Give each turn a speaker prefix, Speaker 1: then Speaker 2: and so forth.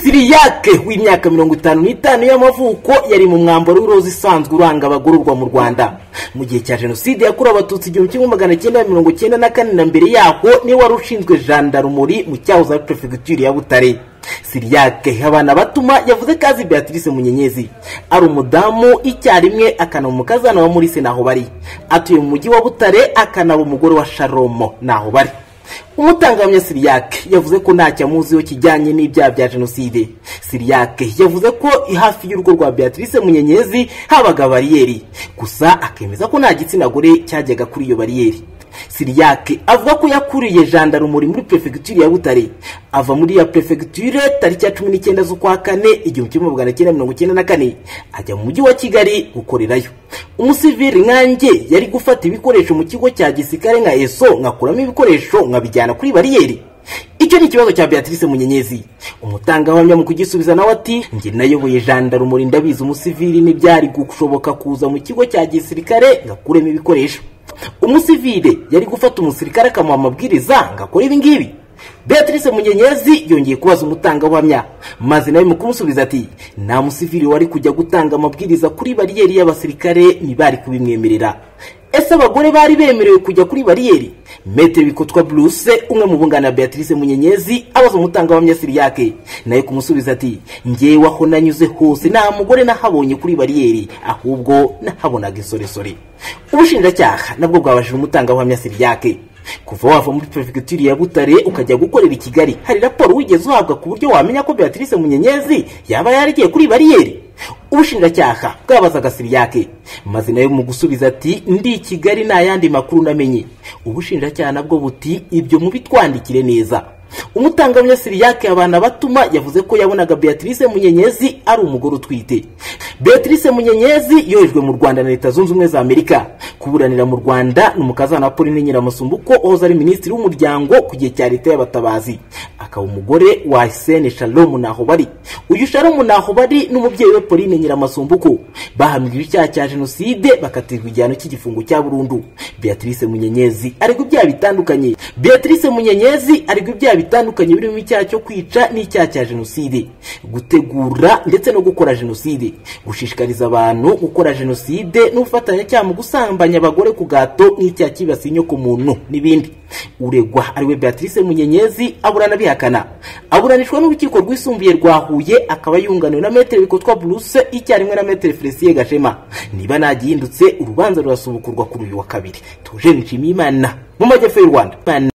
Speaker 1: siriyake w'imyaka mirongo itanu n'itanu y'amavuko yari mu mwambaro w'iroza isanzwe uranga abagororwa mu rwanda mu gihe cya jenoside yakorewe abatutsi igihumbi kimwe magana cyenda mirongo cyenda na kane na mbere yaho niwe wari ushinzwe jandarumuri mu cyahoze ari perefegitura ya butare siriyake habana batuma yavuze ko azi beatrice munyenyezi ari umudamu icyarimwe akanaba umukazana wa muri se naho bari atuye mu mujyi wa butare akanaba umugore wa sharomo naho bari umutangabuhamya siriyake yavuze ko ntacyo amuziho kijyanye n'ibyaha bya jenoside siriyake yavuze ko hafi y'urugo rwa beatrice munyenyezi habaga bariyeri gusa akemeza ko nta gitsina gore cyajyaga kuri iyo bariyeri siriyake avuga ko yakuriye jandarumuri muri perefegitura ya butare ava muri ya perefegitura tariki ya cumi n'icyenda z'ukwa kane igihumbi kimwe magana cyenda mirongo icyenda na kane ajya mu mujyi wa kigali gukorerayo umusivili nkanjye yari gufata ibikoresho mu kigo cya gisirikare nka eso nkakuramo ibikoresho nkabijyana kuri bariyeri icyo ni ikibazo cya beatrice munyenyezi umutangabuhamya mu kugisubiza nawe ati njye nayoboye jandarumuri ndabizi umusivili ntibyari gushoboka kuza mu kigo cya gisirikare ngakuremo ibikoresho umusivile yari gufata umusirikare akamuha amabwiriza ngo akore ibi ngibi beatrice munyenyezi yongeye kubaza umutangabuhamya maze nawe mu kumusubiza ati nta musivili wari kujya gutanga amabwiriza kuri bariyeri y'abasirikare ntibari kubimwemerera ese abagore bari bemerewe kujya kuri bariyeri mete bikotwa bruce umwe mu bunganira beatrice munyenyezi abaza umutangabuhamya siriyake nawe kumusubiza ati ngewe aho nanyuze hose nta mugore nahabonye kuri bariyeri ahubwo nahabonaga insoresore ubushinjacyaha nabwo bwabajije umutangabuhamya siriyake kuva wava muri perefegitura ya butare ukajya gukorera i kigali hari raporo wigeze uhabwa ku buryo wamenya ko beatrice munyenyezi yaba yaragiye kuri bariyeri ubushinjacyaha bwabazaga siriyake maze nayo mu gusubiza ati ndi i kigali nta yandi makuru namenye ubushinjacyaha nabwo buti ibyo mubitwandikire neza umutangabuhamya siriyake abana batuma yavuze ko yabonaga beatrice munyenyezi ari umugore utwite beatrice munyenyezi yohejwe mu rwanda na leta zunze ubumwe za amerika kuburanira mu rwanda ni umukazana wa pauline nyiramusumbuko wahoze ari minisitiri w'umuryango ku gihe cya leta y'abatabazi akaba umugore wa hisene shalomu nahobari uyu shalomu nahobari n'umubyeyi we pauline nyiramasumbuko bahamiriwe icyaha cya jenoside bakatirwa igihano cy'igifungo cya burundu beatrice munyenyezi aregwa ibyaha bitandukanye beatrice munyenyezi aregwa ibyaha bitandukanye birimo icyaha cyo kwica n'icyaha cya jenoside gutegura ndetse no gukora jenoside gushishikariza abantu gukora jenoside n'ubufatanyacyaha mu gusambanya abagore ku gato n'icyaha cyibasiye inyokomuntu n'ibindi uregwa ariwe beatrice munyenyezi aburana bihakana aburanishwa n'urukiko rwisumbuye rwa huye akaba yunganiwe na metero bikotwa buruse icyarimwe na metero felisiye gashema niba nagihindutse urubanza rurasubukurwa kuri uyu wa kabiri tuje nshimiyimana mu majyepfo y'u rwanda